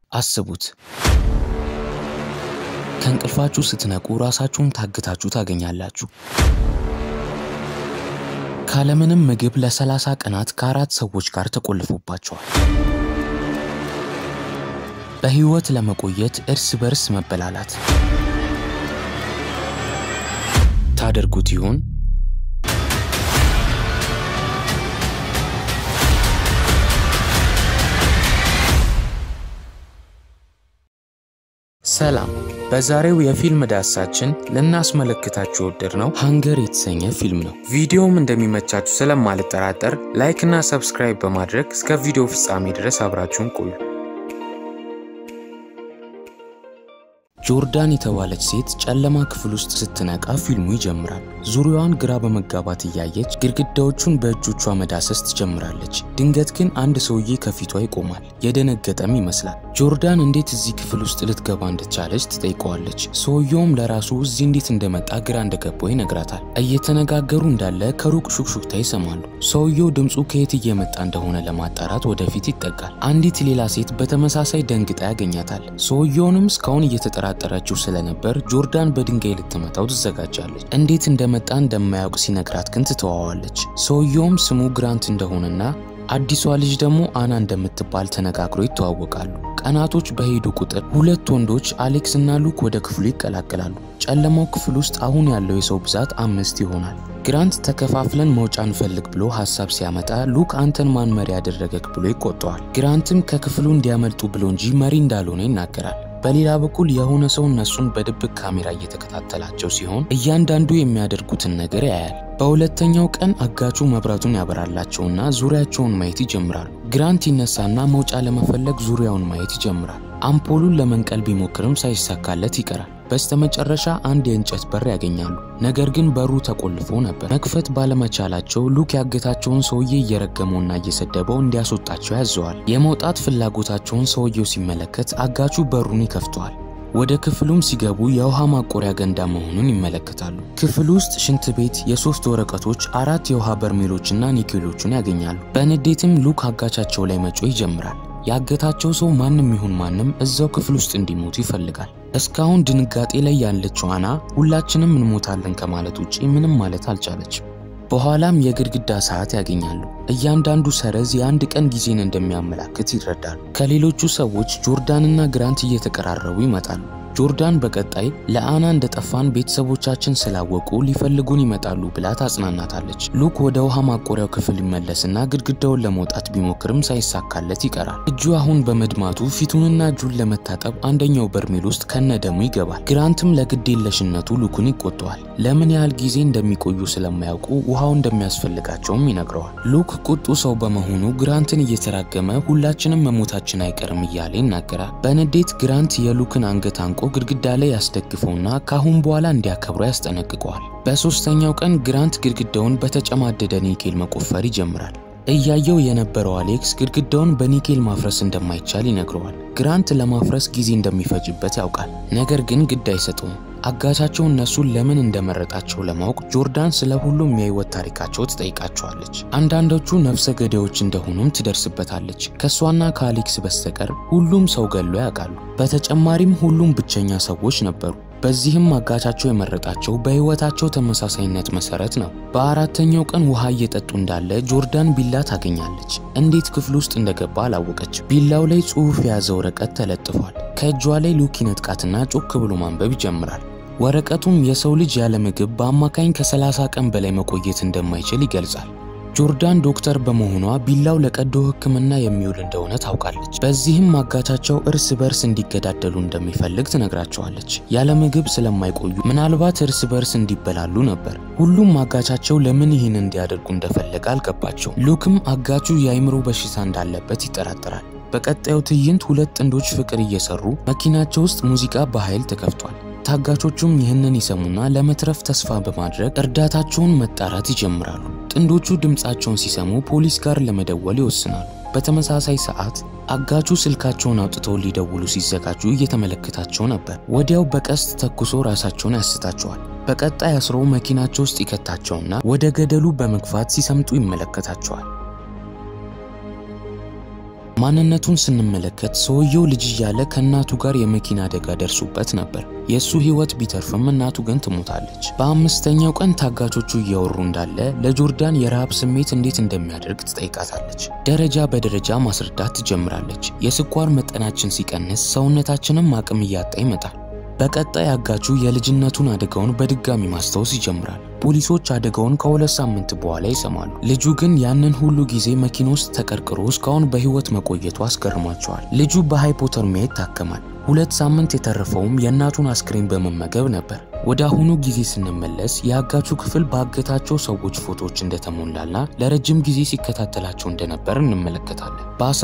አስቡት ከእንቅልፋችሁ ስትነቁ ራሳችሁን ታግታችሁ ታገኛላችሁ። ካለምንም ምግብ ለሰላሳ ቀናት ከአራት ሰዎች ጋር ተቆልፎባቸዋል። በሕይወት ለመቆየት እርስ በርስ መበላላት ታደርጉት ይሆን? ሰላም። በዛሬው የፊልም ዳሳችን ልናስመለክታችሁ የወደድነው ሃንገር የተሰኘ ፊልም ነው። ቪዲዮውም እንደሚመቻችሁ ስለማልጠራጠር ላይክ እና ሰብስክራይብ በማድረግ እስከ ቪዲዮ ፍጻሜ ድረስ አብራችሁን ቆዩ። ጆርዳን የተባለች ሴት ጨለማ ክፍል ውስጥ ስትነቃ ፊልሙ ይጀምራል። ዙሪያዋን ግራ በመጋባት እያየች ግድግዳዎቹን በእጆቿ መዳሰስ ትጀምራለች። ድንገት ግን አንድ ሰውዬ ከፊቷ ይቆማል። የደነገጠም ይመስላል። ጆርዳን እንዴት እዚህ ክፍል ውስጥ ልትገባ እንደቻለች ትጠይቀዋለች። ሰውየውም ለራሱ እዚህ እንዴት እንደመጣ ግራ እንደገባው ይነግራታል። እየተነጋገሩ እንዳለ ከሩቅ ሹክሹክታ ይሰማሉ። ሰውየው ድምፁ ከየት እየመጣ እንደሆነ ለማጣራት ወደፊት ይጠጋል። አንዲት ሌላ ሴት በተመሳሳይ ደንግጣ ያገኛታል። ሰውየውንም እስካሁን እየተጠራጠረችው ስለነበር ጆርዳን በድንጋይ ልትመታው ትዘጋጃለች። እንዴት እንደመጣ እንደማያውቅ ሲነግራት ግን ትተዋዋለች። ሰውየውም ስሙ ግራንት እንደሆነና አዲሷ ልጅ ደግሞ አና እንደምትባል ተነጋግሮ ይተዋወቃሉ። ቀናቶች በሄዱ ቁጥር ሁለት ወንዶች አሌክስ እና ሉክ ወደ ክፍሉ ይቀላቀላሉ። ጨለማው ክፍል ውስጥ አሁን ያለው የሰው ብዛት አምስት ይሆናል። ግራንት ተከፋፍለን መውጫ እንፈልግ ብሎ ሀሳብ ሲያመጣ ሉክ አንተን ማን መሪ ያደረገክ ብሎ ይቆጠዋል። ግራንትም ከክፍሉ እንዲያመልጡ ብሎ እንጂ መሪ እንዳልሆነ ይናገራል። በሌላ በኩል የሆነ ሰው እነሱን በድብቅ ካሜራ እየተከታተላቸው ሲሆን እያንዳንዱ የሚያደርጉትን ነገር ያያል። በሁለተኛው ቀን አጋቹ መብራቱን ያበራላቸውና ዙሪያቸውን ማየት ይጀምራሉ። ግራንት ይነሳና መውጫ ለመፈለግ ዙሪያውን ማየት ይጀምራል። አምፖሉን ለመንቀል ቢሞክርም ሳይሳካለት ይቀራል። በስተመጨረሻ አንድ የእንጨት በር ያገኛሉ። ነገር ግን በሩ ተቆልፎ ነበር። መክፈት ባለመቻላቸው ሉክ ያገታቸውን ሰውዬ እየረገመውና እየሰደበው እንዲያስወጣቸው ያዘዋል። የመውጣት ፍላጎታቸውን ሰውየው ሲመለከት አጋቹ በሩን ይከፍተዋል። ወደ ክፍሉም ሲገቡ የውሃ ማቆሪያ ገንዳ መሆኑን ይመለከታሉ። ክፍል ውስጥ ሽንት ቤት፣ የሶስት ወረቀቶች፣ አራት የውሃ በርሜሎችና ኒኬሎቹን ያገኛሉ። በንዴትም ሉክ አጋቻቸው ላይ መጮህ ይጀምራል። ያገታቸው ሰው ማንም ይሁን ማንም እዛው ክፍል ውስጥ እንዲሞቱ ይፈልጋል። እስካሁን ድንጋጤ ላይ ያለችው አና ሁላችንም እንሞታለን ከማለት ውጪ ምንም ማለት አልቻለችም። በኋላም የግድግዳ ሰዓት ያገኛሉ። እያንዳንዱ ሰረዝ የአንድ ቀን ጊዜን እንደሚያመላክት ይረዳሉ። ከሌሎቹ ሰዎች ጆርዳንና ግራንት እየተቀራረቡ ይመጣሉ። ጆርዳን በቀጣይ ለአና እንደጠፋን ቤተሰቦቻችን ስላወቁ ሊፈልጉን ይመጣሉ ብላ ታጽናናታለች። ሉክ ወደ ውሃ ማቆሪያው ክፍል ይመለስና ግድግዳውን ለመውጣት ቢሞክርም ሳይሳካለት ይቀራል። እጁ አሁን በመድማቱ ፊቱንና እጁን ለመታጠብ አንደኛው በርሜል ውስጥ ከነደሙ ይገባል። ግራንትም ለግዴለሽነቱ ሉክን ይቆጠዋል። ለምን ያህል ጊዜ እንደሚቆዩ ስለማያውቁ ውሃው እንደሚያስፈልጋቸውም ይነግረዋል። ሉክ ቁጡ ሰው በመሆኑ ግራንትን እየተራገመ ሁላችንም መሞታችን አይቀርም እያለ ይናገራል። በንዴት ግራንት የሉክን አንገት አንቆ ግድግዳ ላይ ያስደግፈውና ካሁን በኋላ እንዲያከብረው ያስጠነቅቀዋል። በሶስተኛው ቀን ግራንት ግድግዳውን በተጨማደደ ኒኬል መቆፈር ይጀምራል። እያየው የነበረው አሌክስ ግድግዳውን በኒኬል ማፍረስ እንደማይቻል ይነግረዋል። ግራንት ለማፍረስ ጊዜ እንደሚፈጅበት ያውቃል። ነገር ግን ግድ አይሰጠውም። አጋቻቸው እነሱን ለምን እንደመረጣቸው ለማወቅ ጆርዳን ስለ ሁሉም የህይወት ታሪካቸው ትጠይቃቸዋለች። አንዳንዶቹ ነፍሰ ገዳዮች እንደሆኑም ትደርስበታለች። ከእሷና ከአሌክስ በስተቀር ሁሉም ሰው ገሎ ያውቃሉ። በተጨማሪም ሁሉም ብቸኛ ሰዎች ነበሩ። በዚህም አጋቻቸው የመረጣቸው በህይወታቸው ተመሳሳይነት መሰረት ነው። በአራተኛው ቀን ውሃ እየጠጡ እንዳለ ጆርዳን ቢላ ታገኛለች። እንዴት ክፍል ውስጥ እንደገባ አላወቀች። ቢላው ላይ ጽሑፍ የያዘ ወረቀት ተለጥፏል። ከእጇ ላይ ሉክ ይነጥቃትና ጮክ ብሎ ማንበብ ይጀምራል። ወረቀቱም የሰው ልጅ ያለ ምግብ በአማካኝ ከ30 ቀን በላይ መቆየት እንደማይችል ይገልጻል። ጆርዳን ዶክተር በመሆኗ ቢላው ለቀዶ ሕክምና የሚውል እንደሆነ ታውቃለች። በዚህም አጋቻቸው እርስ በርስ እንዲገዳደሉ እንደሚፈልግ ትነግራቸዋለች። ያለ ምግብ ስለማይቆዩ ምናልባት እርስ በርስ እንዲበላሉ ነበር። ሁሉም አጋቻቸው ለምን ይህን እንዲያደርጉ እንደፈለገ አልገባቸው። ሉክም አጋቹ የአይምሮ በሽታ እንዳለበት ይጠራጠራል። በቀጣዩ ትዕይንት ሁለት ጥንዶች ፍቅር እየሰሩ መኪናቸው ውስጥ ሙዚቃ በኃይል ተከፍቷል። ታጋቾቹም ይህንን ይሰሙና ለመትረፍ ተስፋ በማድረግ እርዳታቸውን መጣራት ይጀምራሉ። ጥንዶቹ ድምፃቸውን ሲሰሙ ፖሊስ ጋር ለመደወል ይወስናሉ። በተመሳሳይ ሰዓት አጋቹ ስልካቸውን አውጥተው ሊደውሉ ሲዘጋጁ እየተመለከታቸው ነበር። ወዲያው በቀስት ተኩሶ ራሳቸውን ያስታቸዋል። በቀጣይ አስሮ መኪናቸው ውስጥ ይከታቸውና ወደ ገደሉ በመግፋት ሲሰምጡ ይመለከታቸዋል። ማንነቱን ስንመለከት ሰውየው ልጅ እያለ ከእናቱ ጋር የመኪና አደጋ ደርሶበት ነበር። የእሱ ሕይወት ቢተርፍም እናቱ ግን ትሞታለች። በአምስተኛው ቀን ታጋቾቹ እያወሩ እንዳለ ለጆርዳን የረሃብ ስሜት እንዴት እንደሚያደርግ ትጠይቃታለች። ደረጃ በደረጃ ማስረዳት ትጀምራለች። የስኳር መጠናችን ሲቀንስ ሰውነታችንም አቅም እያጣ ይመጣል። በቀጣይ አጋቹ የልጅነቱን አደጋውን በድጋሚ ማስታወስ ይጀምራል። ፖሊሶች አደጋውን ከሁለት ሳምንት በኋላ ይሰማሉ። ልጁ ግን ያንን ሁሉ ጊዜ መኪና ውስጥ ተቀርቅሮ እስካሁን በሕይወት መቆየቱ አስገርሟቸዋል። ልጁ በሃይፖተርሚያ ይታከማል። ሁለት ሳምንት የተረፈውም የእናቱን አስክሬን በመመገብ ነበር። ወደ አሁኑ ጊዜ ስንመለስ የአጋቹ ክፍል ባገታቸው ሰዎች ፎቶዎች እንደተሞላና ለረጅም ጊዜ ሲከታተላቸው እንደነበር እንመለከታለን።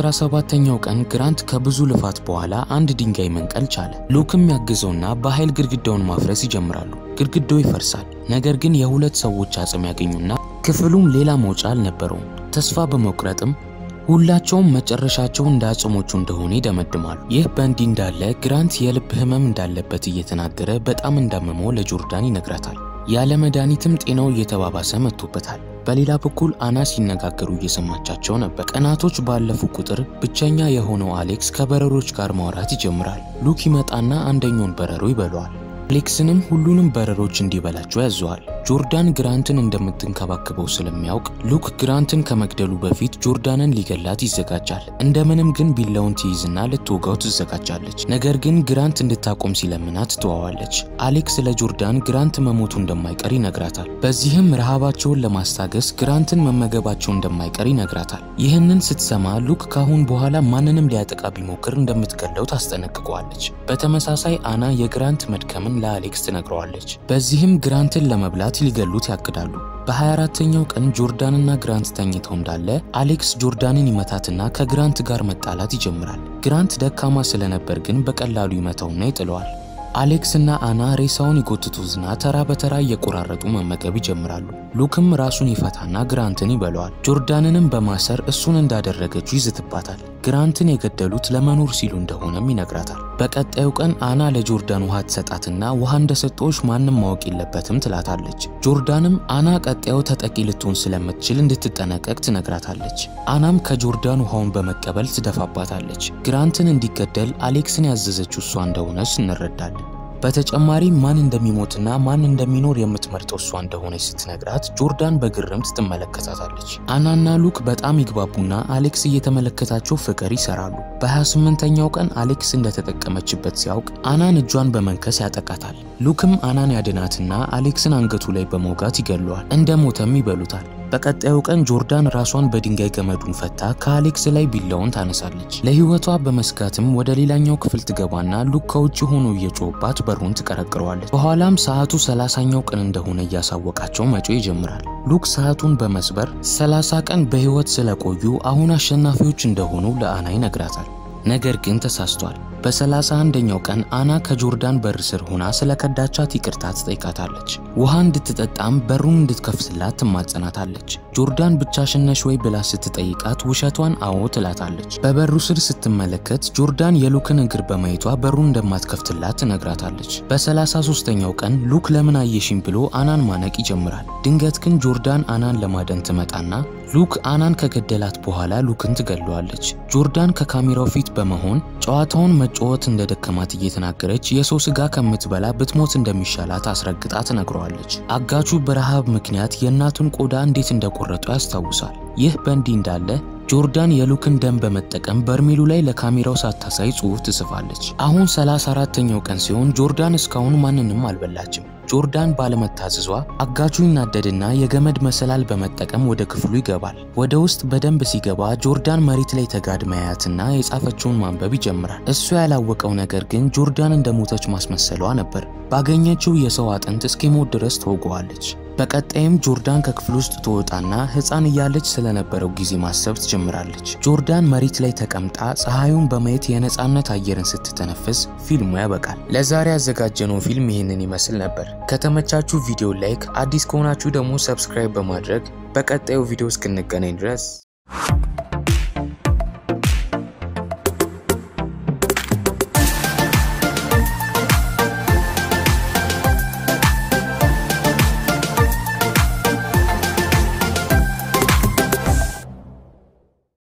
በ17ኛው ቀን ግራንት ከብዙ ልፋት በኋላ አንድ ድንጋይ መንቀል ቻለ። ሉክም ያግዘውና በኃይል ግድግዳውን ማፍረስ ይጀምራሉ። ግድግዳው ይፈርሳል። ነገር ግን የሁለት ሰዎች አጽም ያገኙና ክፍሉም ሌላ መውጫ አልነበረውም። ተስፋ በመቁረጥም ሁላቸውም መጨረሻቸው እንደ አጽሞቹ እንደሆነ ይደመድማሉ። ይህ በእንዲህ እንዳለ ግራንት የልብ ህመም እንዳለበት እየተናገረ በጣም እንዳመመው ለጆርዳን ይነግራታል። ያለ መድኃኒትም ጤናው እየተባባሰ መጥቶበታል። በሌላ በኩል አና ሲነጋገሩ እየሰማቻቸው ነበር። ቀናቶች ባለፉ ቁጥር ብቸኛ የሆነው አሌክስ ከበረሮች ጋር ማውራት ይጀምራል። ሉክ ይመጣና አንደኛውን በረሮ ይበለዋል። አሌክስንም ሁሉንም በረሮች እንዲበላቸው ያዘዋል። ጆርዳን ግራንትን እንደምትንከባከበው ስለሚያውቅ ሉክ ግራንትን ከመግደሉ በፊት ጆርዳንን ሊገላት ይዘጋጃል። እንደምንም ግን ቢላውን ትይዝና ልትወጋው ትዘጋጃለች። ነገር ግን ግራንት እንድታቆም ሲለምናት ትተዋዋለች። አሌክስ ለጆርዳን ግራንት መሞቱ እንደማይቀር ይነግራታል። በዚህም ረሃባቸውን ለማስታገስ ግራንትን መመገባቸው እንደማይቀር ይነግራታል። ይህንን ስትሰማ ሉክ ካሁን በኋላ ማንንም ሊያጠቃ ቢሞክር እንደምትገለው ታስጠነቅቀዋለች። በተመሳሳይ አና የግራንት መድከምን ለአሌክስ ትነግረዋለች። በዚህም ግራንትን ለመብላት ሊገሉት ያቅዳሉ። በ24ተኛው ቀን ጆርዳንና ግራንት ተኝተው እንዳለ አሌክስ ጆርዳንን ይመታትና ከግራንት ጋር መጣላት ይጀምራል። ግራንት ደካማ ስለነበር ግን በቀላሉ ይመታውና ይጥለዋል። አሌክስ እና አና ሬሳውን ይጎትቱትና ተራ በተራ እየቆራረጡ መመገብ ይጀምራሉ። ሉክም ራሱን ይፈታና ግራንትን ይበለዋል። ጆርዳንንም በማሰር እሱን እንዳደረገችው ይዝትባታል። ግራንትን የገደሉት ለመኖር ሲሉ እንደሆነም ይነግራታል። በቀጣዩ ቀን አና ለጆርዳን ውሃ ትሰጣትና ውሃ እንደሰጠዎች ማንም ማወቅ የለበትም ትላታለች። ጆርዳንም አና ቀጣዩ ተጠቂ ልትሆን ስለምትችል እንድትጠነቀቅ ትነግራታለች። አናም ከጆርዳን ውሃውን በመቀበል ትደፋባታለች። ግራንትን እንዲገደል አሌክስን ያዘዘችው እሷ እንደሆነች እንረዳለን። በተጨማሪ ማን እንደሚሞትና ማን እንደሚኖር የምትመርጠው እሷ እንደሆነች ስትነግራት ጆርዳን በግርምት ትመለከታታለች። አናና ሉክ በጣም ይግባቡና አሌክስ እየተመለከታቸው ፍቅር ይሰራሉ። በ28ኛው ቀን አሌክስ እንደተጠቀመችበት ሲያውቅ አናን እጇን በመንከስ ያጠቃታል። ሉክም አናን ያድናትና አሌክስን አንገቱ ላይ በመውጋት ይገለዋል። እንደ ሞተም ይበሉታል። በቀጣዩ ቀን ጆርዳን ራሷን በድንጋይ ገመዱን ፈታ ከአሌክስ ላይ ቢላውን ታነሳለች። ለሕይወቷ በመስጋትም ወደ ሌላኛው ክፍል ትገባና ሉክ ከውጭ ሆኖ እየጮህባት በሩን ትቀረቅረዋለች። በኋላም ሰዓቱ ሰላሳኛው ቀን እንደሆነ እያሳወቃቸው መጮ ይጀምራል። ሉክ ሰዓቱን በመስበር 30 ቀን በሕይወት ስለቆዩ አሁን አሸናፊዎች እንደሆኑ ለአና ይነግራታል። ነገር ግን ተሳስቷል። በሰላሳ አንደኛው ቀን አና ከጆርዳን በር ስር ሆና ስለ ከዳቻት ይቅርታ ትጠይቃታለች። ውሃ እንድትጠጣም በሩን እንድትከፍትላት ትማጸናታለች። ጆርዳን ብቻሽን ነሽ ወይ ብላ ስትጠይቃት ውሸቷን አዎ ትላታለች። በበሩ ስር ስትመለከት ጆርዳን የሉክን እግር በማየቷ በሩን እንደማትከፍትላት ትነግራታለች። በሰላሳ ሶስተኛው ቀን ሉክ ለምን አየሽኝ ብሎ አናን ማነቅ ይጀምራል። ድንገት ግን ጆርዳን አናን ለማደን ትመጣና ሉክ አናን ከገደላት በኋላ ሉክን ትገለዋለች። ጆርዳን ከካሜራው ፊት በመሆን ጨዋታውን መጫወት እንደደከማት እየተናገረች የሰው ስጋ ከምትበላ ብትሞት እንደሚሻላት አስረግጣ ትነግረዋለች። አጋቹ በረሃብ ምክንያት የእናቱን ቆዳ እንዴት እንደቆረጡ ያስታውሳል። ይህ በእንዲህ እንዳለ ጆርዳን የሉክን ደም በመጠቀም በርሜሉ ላይ ለካሜራው ሳታሳይ ጽሑፍ ትጽፋለች። አሁን 34ተኛው ቀን ሲሆን ጆርዳን እስካሁን ማንንም አልበላችም። ጆርዳን ባለመታዘዟ አጋቹ ይናደድና የገመድ መሰላል በመጠቀም ወደ ክፍሉ ይገባል። ወደ ውስጥ በደንብ ሲገባ ጆርዳን መሬት ላይ ተጋድማ ያያትና የጻፈችውን ማንበብ ይጀምራል። እሱ ያላወቀው ነገር ግን ጆርዳን እንደሞተች ማስመሰሏ ነበር። ባገኘችው የሰው አጥንት እስኪሞት ድረስ ትወገዋለች። በቀጣይም ጆርዳን ከክፍል ውስጥ ትወጣና ሕፃን እያለች ስለነበረው ጊዜ ማሰብ ትጀምራለች። ጆርዳን መሬት ላይ ተቀምጣ ፀሐዩን በማየት የነፃነት አየርን ስትተነፍስ ፊልሙ ያበቃል። ለዛሬ ያዘጋጀነው ፊልም ይህንን ይመስል ነበር። ከተመቻችሁ ቪዲዮ ላይክ፣ አዲስ ከሆናችሁ ደግሞ ሰብስክራይብ በማድረግ በቀጣዩ ቪዲዮ እስክንገናኝ ድረስ